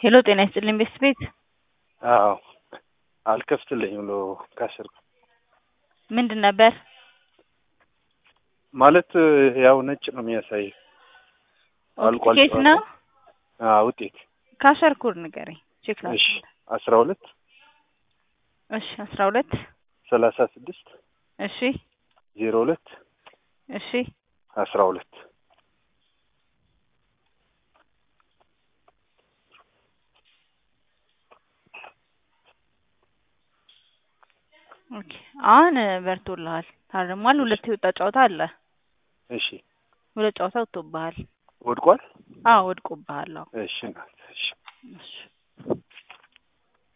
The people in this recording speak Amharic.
ሄሎ ጤና ይስጥልኝ ቤስት ቤት አዎ አልከፍትልኝ ብሎ ካስር ምንድን ነበር? ማለት ያው ነጭ ነው የሚያሳየው። አልቋል ኬት ነው አዎ ውጤት ካሸር ኮድ ንገረኝ ቼክ ላ እሺ አስራ ሁለት እሺ አስራ ሁለት ሰላሳ ስድስት እሺ ዜሮ ሁለት እሺ አስራ ሁለት ኦኬ አሁን በርቶልሃል ታርሟል ሁለት የወጣ ጨዋታ አለ እሺ ሁለት ጨዋታ ወጥቶብሃል ወድቋል አዎ ወድቆብሃል አዎ እሺ እናት እሺ እሺ